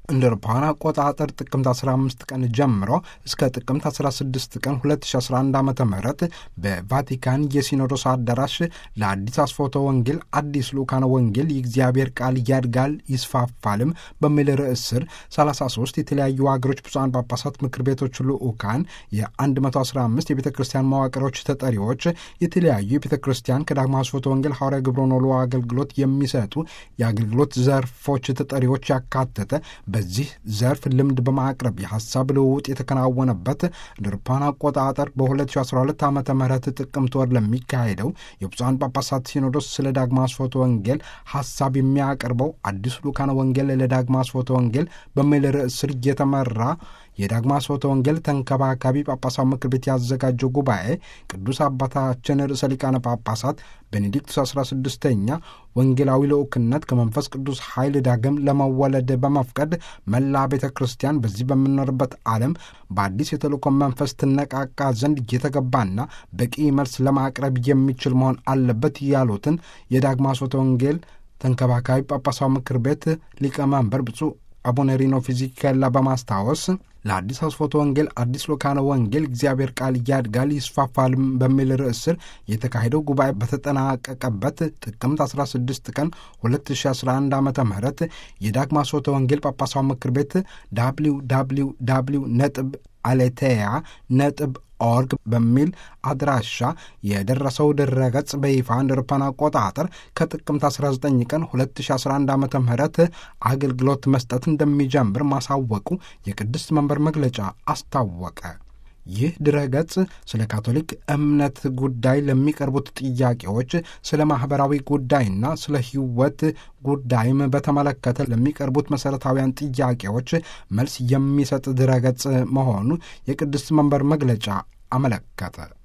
እንደ አውሮፓውያን አቆጣጠር ጥቅምት 15 ቀን ጀምሮ እስከ ጥቅምት 16 ቀን 2011 ዓ ም በቫቲካን የሲኖዶስ አዳራሽ ለአዲስ አስፎተ ወንጌል አዲስ ልኡካነ ወንጌል የእግዚአብሔር ቃል ያድጋል ይስፋፋልም በሚል ርዕስ ስር 33 የተለያዩ ሀገሮች ብፁዓን ጳጳሳት ምክር ቤቶች ልኡካን የ115 የቤተ ክርስቲያን መዋቅሮች ተጠሪዎች የተለያዩ የቤተ ክርስቲያን ከዳግማ አስፎተ ወንጌል ሐዋርያ ግብረ ኖሎ አገልግሎት የሚሰጡ የአገልግሎት ዘርፎች ተጠሪዎች ያካተተ በዚህ ዘርፍ ልምድ በማቅረብ የሀሳብ ልውውጥ የተከናወነበት እንደ አውሮፓውያን አቆጣጠር በ2012 ዓ ም ጥቅምት ወር ለሚካሄደው የብፁዓን ጳጳሳት ሲኖዶስ ስለ ዳግማ አስፎተ ወንጌል ሀሳብ የሚያቀርበው አዲሱ ልኡካነ ወንጌል ለዳግማ አስፎተ ወንጌል በሚል ርዕስ ስር እየተመራ የዳግማ አስፎተ ወንጌል ተንከባካቢ ጳጳሳት ምክር ቤት ያዘጋጀው ጉባኤ ቅዱስ አባታችን ርዕሰ ሊቃነ ጳጳሳት ቤኔዲክቱስ 16ኛ ወንጌላዊ ልዑክነት ከመንፈስ ቅዱስ ኃይል ዳግም ለመወለድ በመፍቀድ መላ ቤተ ክርስቲያን በዚህ በምንኖርበት ዓለም በአዲስ የተልእኮ መንፈስ ትነቃቃ ዘንድ እየተገባና በቂ መልስ ለማቅረብ የሚችል መሆን አለበት ያሉትን የዳግማ አስፎተ ወንጌል ተንከባካቢ ጳጳሳዊ ምክር ቤት ሊቀመንበር ብፁዕ አቡነ ሪኖ ፊዚካላ በማስታወስ ለአዲስ አስፎተ ወንጌል አዲስ ልኡካነ ወንጌል እግዚአብሔር ቃል ያድጋል ይስፋፋል በሚል ርዕስ ስር የተካሄደው ጉባኤ በተጠናቀቀበት ጥቅምት 16 ቀን 2011 ዓ ም የዳግማ አስፎተ ወንጌል ጳጳሳዊ ምክር ቤት ዳብሊው ዳብሊው ዳብሊው ነጥብ አሌቴያ ነጥብ ኦርግ በሚል አድራሻ የደረሰው ድረገጽ በይፋ እንደ አውሮፓውያን አቆጣጠር ከጥቅምት 19 ቀን 2011 ዓ ም አገልግሎት መስጠት እንደሚጀምር ማሳወቁ የቅድስት መንበር መግለጫ አስታወቀ። ይህ ድረገጽ ስለ ካቶሊክ እምነት ጉዳይ ለሚቀርቡት ጥያቄዎች፣ ስለ ማኅበራዊ ጉዳይና ስለ ሕይወት ጉዳይም በተመለከተ ለሚቀርቡት መሠረታዊያን ጥያቄዎች መልስ የሚሰጥ ድረገጽ መሆኑ የቅድስት መንበር መግለጫ አመለከተ።